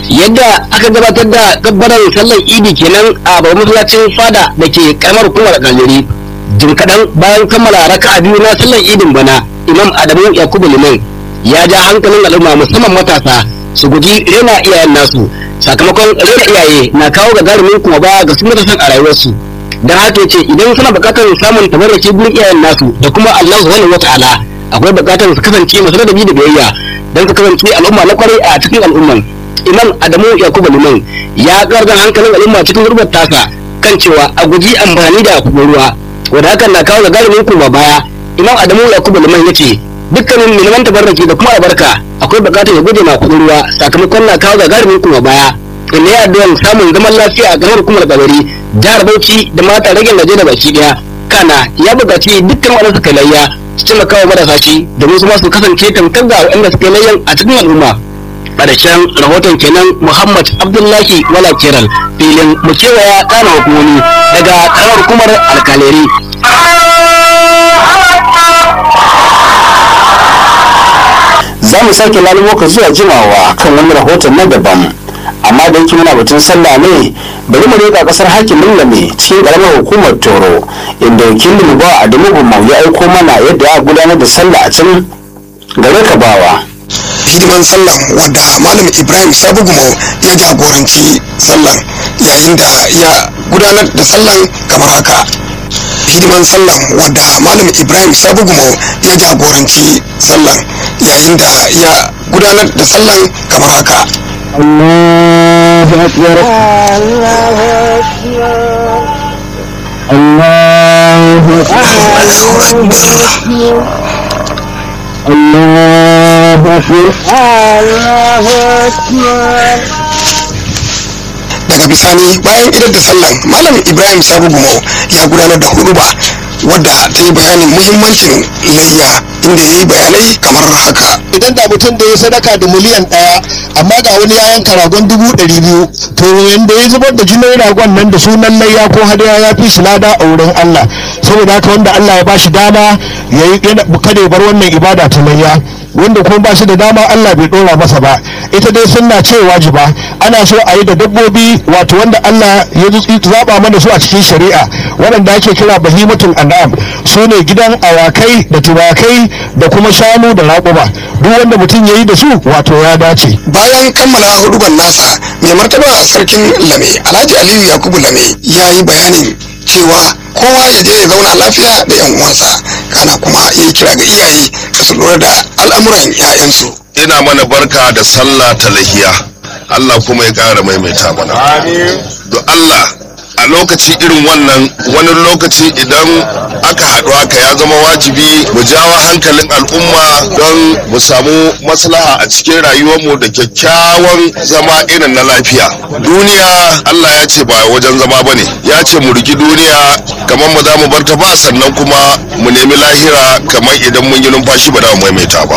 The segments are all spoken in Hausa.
yadda aka gabatar da gabbarar sallar idi kenan a babban masallacin fada da ke karamar hukumar kaljari jim kaɗan bayan kammala raka'a biyu na sallar idin bana imam adamu yakubu liman ya ja hankalin al'umma musamman matasa su guji rena iyayen nasu sakamakon rena iyaye na kawo gagarumin kuma ba ga su matasan a rayuwarsu don haka ce idan suna buƙatar samun tabarraki gurin iyayen nasu da kuma Allah subhanahu wata'ala akwai buƙatar su kasance masu ladabi da biyayya don su kasance al'umma na kwarai a cikin al'umman imam adamu yakubu liman ya gargan hankalin al'umma cikin gurbar tasa kan cewa a guji amfani da kuɗin ruwa wanda hakan na kawo gagarumin kuma baya imam adamu yakubu liman ya ce dukkanin miliman tabarraki da kuma albarka akwai buƙatar ya guje ma kuɗin ruwa sakamakon na kawo gagarumin kuma baya inda ya addu'an samun zaman lafiya a garin hukumar gabari jihar bauchi da mata rage najeriya baki daya kana ya buƙaci dukkan waɗanda suka layya su taimaka wa marasa shi domin su ma su kasance tamkar da waɗanda suka layyan a cikin al'umma ƙarshen rahoton kenan muhammad abdullahi wala kiral filin mu kewaya kana hukumomi daga karamar hukumar alkaleri za mu sake lalubo ka zuwa jimawa kan wani rahoton na daban amma da yake muna batun sallah ne bari mu leƙa kasar hakimin lame cikin karamar hukumar toro inda wakilin mu ba adamu gumau ya aiko mana yadda ya gudanar da sallah a can gare ka bawa hidiman sallan wadda malam ibrahim sabugumo ya jagoranci sallan yayin da ya gudanar da sallan kamar haka hidiman sallan wadda malam ibrahim sabugumo ya jagoranci sallan yayin da ya gudanar da sallan kamar haka الله أكبر الله الله أكبر daga bisani bayan idar da sallan malam ibrahim sabugumo ya gudanar da huduba wadda ta yi bayanin muhimmancin layya inda ya yi bayanai kamar haka idan da mutum da ya sadaka da miliyan ɗaya amma ga wani ya yanka ragon dubu ɗari biyu to yanda ya zubar da jinin ragon nan da sunan layya ko hadaya ya fi shi lada a wurin Allah saboda haka wanda Allah ya bashi dama ya yi kada ya bar wannan ibada ta layya wanda kuma ba shi da dama Allah bai dora masa ba ita dai sunna ce wajiba ana so a yi da dabbobi wato wanda Allah ya zaba mana su a cikin shari'a waɗanda ake kira bahimatul an'am su ne gidan awakai da tubakai da kuma shanu da raƙuma duk wanda mutum ya yi da su wato ya dace bayan kammala huduban nasa mai martaba sarkin lame alhaji aliyu yakubu lame ya yi bayanin cewa kowa ya je ya zauna lafiya da yan uwansa kana kuma ya yi kira ga iyaye da su lura da al'amuran 'ya'yansu ina mana barka da sallah ta lahiya Allah kuma ya ƙara maimaita mana do Allah a lokaci irin wannan wani lokaci idan aka haɗu haka ya zama wajibi mu jawo hankalin al'umma don mu samu maslaha a cikin rayuwarmu da kyakkyawan zama irin na lafiya duniya Allah ya ce ba wajen zama ba ne ya ce mu rigi duniya kamar mu za mu bar ta ba sannan kuma mu nemi lahira kamar idan mun yi numfashi ba da mu maimaita ba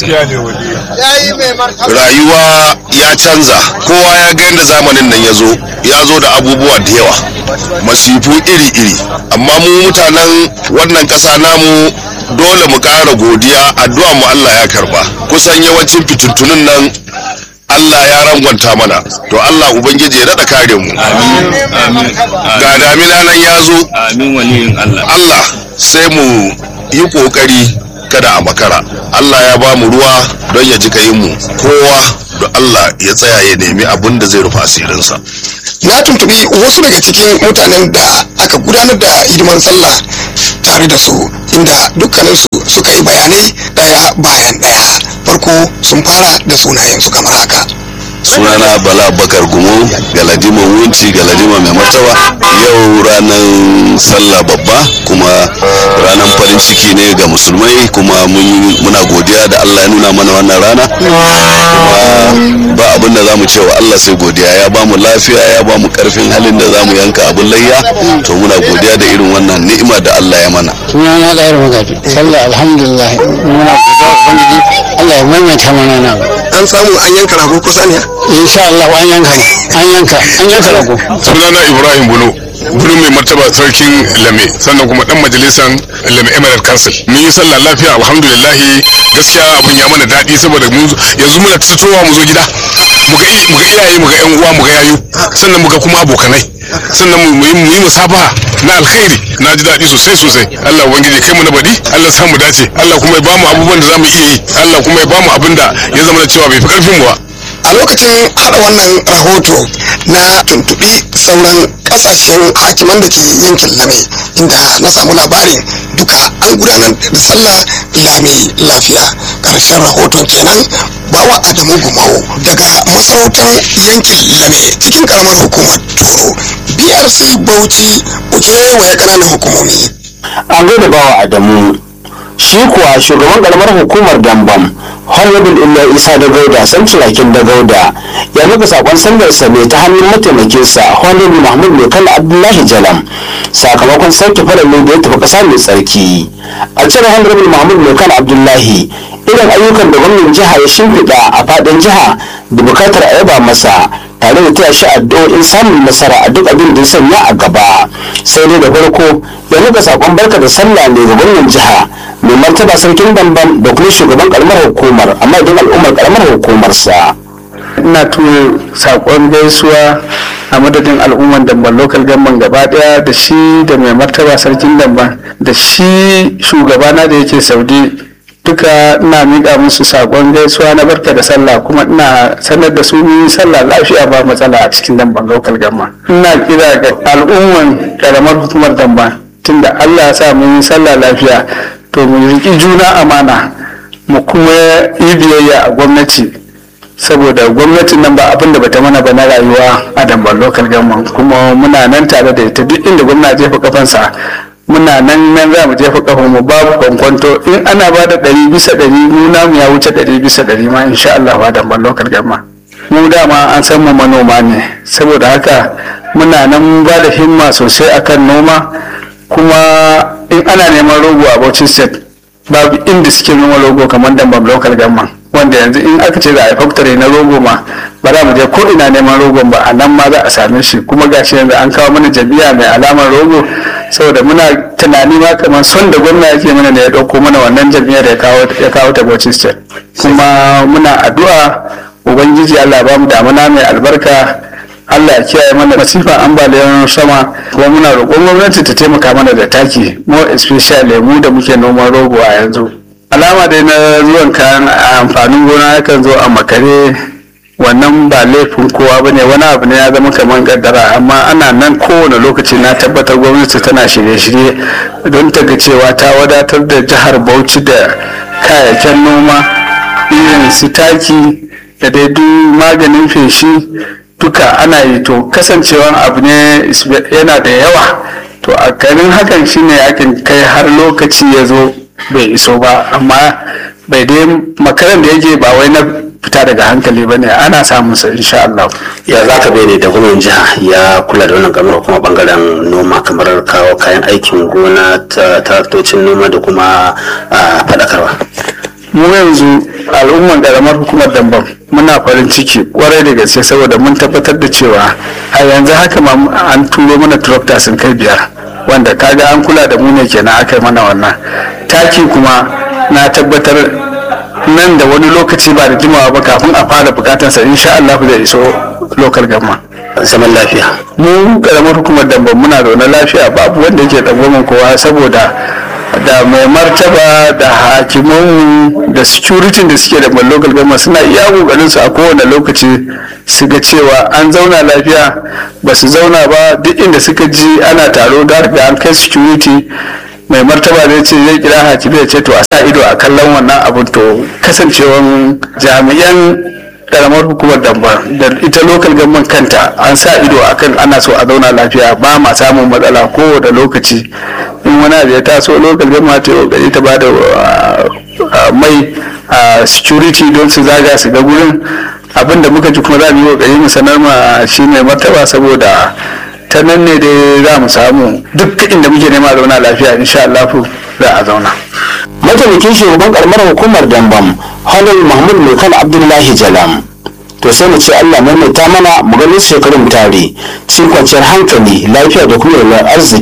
rayuwa ya canza kowa ya ga yadda zamanin nan ya zo ya zo da abubuwa da yawa masifu iri-iri amma mu mutanen wannan ƙasa namu dole mu ƙara godiya addu'a mu Allah ya karba kusan yawancin fitintunin nan Allah ya rangwanta mana to Allah ubangiji ya daɗa kare mu ga damina nan ya zo Allah sai mu yi ƙoƙari kada a makara Allah ya ba mu ruwa don ya ji mu kowa da Allah ya tsaya ya nemi abin da zai rufe asirinsa na tuntubi wasu daga cikin mutanen da aka gudanar da hidiman sallah tare da su inda dukkaninsu suka yi bayanai daya bayan daya farko sun fara da sunayensu kamar haka sunana bala bakar gumo galadima wunci galadima mai martaba yau ranar sallah babba kuma ranar farin ciki ne ga musulmai kuma muna godiya da allah ya nuna mana wannan rana kuma ba abin da za mu cewa allah sai godiya ya ba mu lafiya ya ba mu karfin halin da za mu yanka abin layya to muna godiya da irin wannan ni'ima da allah ya mana sunana da irin magaji sallah alhamdulillah muna godiya ubangiji allah ya maimaita mana nan an samu an yanka rago kusa ne insha Allah an yanka an yanka an yanka rago sunana ibrahim bulo gurin mai martaba sarkin lame sannan kuma dan majalisan lame emirate council mun yi sallah lafiya alhamdulillah gaskiya abin ya mana daɗi saboda yanzu muna fitowa mu zo gida muga iyaye muga yan uwa muga yayu sannan muga kuma abokanai sannan mu yi mu yi musabaha na alkhairi na ji daɗi sosai sosai Allah ubangiji kai mu na baɗi Allah sa mu dace Allah kuma ya bamu abubuwan da zamu iya yi Allah kuma ya bamu abin da ya zama na cewa bai fi karfin mu ba a lokacin hada wannan rahoto na tuntubi sauran kasashen hakiman da ke yankin lame inda na samu labarin duka an gudanar da sallah lami lafiya karshen rahoton kenan bawa adamu gumau daga masarautar yankin lame cikin karamar hukumar toro brc bauchi kewaye kananan hukumomi an gaida bawa adamu shi kuwa shugaban karamar hukumar dambam honorable illa isa da gauda san turakin da gauda ya nuka sakon sandarsa ne ta hannun mataimakinsa honorable mahmud mai kala abdullahi jalam sakamakon sauke farallin da ya tafi kasa mai tsarki a cire honorable mahmud mai kala abdullahi irin ayyukan da gwamnan jiha ya shimfiɗa a faɗin jiha da bukatar a yaba masa tare da taya shi addu'o'in samun nasara a duk abin da ya sanya a gaba sai dai da farko ya nuka sakon barka da sallah ne ga gwamnan jiha mai martaba sarkin dambam da kuma shugaban karamar hukumar amma idan al'ummar karamar hukumarsa ina turo sakon gaisuwa a madadin al'umman damban local government gaba daya da shi da mai martaba sarkin damban da shi shugabana da yake saudi duka ina miƙa musu sakon gaisuwa na barka da sallah kuma ina sanar da su yi sallah lafiya ba matsala a cikin damban local government ina kira ga al'umman karamar hukumar damban tunda allah ya sa mun yi sallah lafiya to mu riƙi juna amana mu kuma yi biyayya a gwamnati saboda gwamnatin nan ba abin da bata mana ba na rayuwa a dambar local government kuma muna nan tare da ita duk inda gwamna jefa kafansa muna nan nan za mu jefa kafan mu babu kwankwanto in ana ba da ɗari bisa ɗari mu namu ya wuce ɗari bisa ɗari ma insha Allah ba dambar local government mu dama an san mu manoma ne saboda haka muna nan ba da himma sosai akan noma kuma in ana neman rogo a Bauchi state babu inda suke noma rogo kamar dambam local government wanda yanzu in aka ce za a yi factory na rogo ma ba za mu je ko ina neman rogon ba a nan ma za a same shi kuma gashi yanzu an kawo mana jami'a mai alamar rogo saboda muna tunani ma kamar son da gwamna yake mana da ya ɗauko mana wannan jami'ar ya kawo ya kawo ta Bauchi state kuma muna addu'a ubangiji Allah ba mu damuna mai albarka Allah ya kiyaye mana masifan ambaliyar sama kuma muna roƙon gwamnati ta taimaka mana da taki more especially mu da muke noman rogo a yanzu alama dai na zuwan kayan amfanin gona yakan zo a makare wannan ba laifin kowa ba ne wani abu ne ya zama kamar kaddara amma ana nan kowane lokaci na tabbatar gwamnati tana shirye-shirye don ta ga cewa ta wadatar da jihar bauchi da kayayyakin noma irin su taki da dai duk maganin feshi duka ana yi to kasancewan abu ne yana da yawa to a garin hakan shine yakin kai har lokaci ya zo bai iso ba amma bai dai makaran da yake ba wai na fita daga hankali ba ne ana samun sa insha Allah. ya za ka bai da gwamnan jiha ya kula da wannan kamar kuma bangaren noma kamar kawo kayan aikin gona ta traktocin noma da kuma faɗakarwa mu yanzu al'umman karamar hukumar dambam muna farin ciki kwarai da gaske saboda mun tabbatar da cewa a yanzu haka ma an turo mana tractor sun kai biyar wanda kaga an kula da mu ne kenan aka yi mana wannan taki kuma na tabbatar nan da wani lokaci ba da jimawa ba kafin a fara bukatarsa insha Allah zai iso local gamma zaman lafiya mu karamar hukumar dambam muna zaune lafiya babu wanda yake tsangwamin kowa saboda da mai martaba da hakimanmu da security da suke da local government suna iya kokarin su a kowane lokaci su ga cewa an zauna lafiya ba su zauna ba duk inda suka ji ana taro da an kai security mai martaba zai ce zai kira hakimi ya ce to a sa ido a kallon wannan abun to kasancewan jami'an karamar hukumar damba da ita local government kanta an sa ido akan ana so a zauna lafiya ba ma samun matsala kowane lokaci in wani abu ya taso local government ta kokari ta bada mai security don su zaga su ga gurin abinda muka ji kuma za mu yi kokari mu sanar ma shi mai martaba saboda ta nan ne dai za mu samu duk inda muke nema zauna lafiya insha Allah za a zauna mataimakin shugaban karamar hukumar dambam halin mahmud mai kan abdullahi jalam to sai mu ce allah maimaita mana mu ganin shekarun tare cikin kwanciyar hankali lafiya da kuma yalwar arziki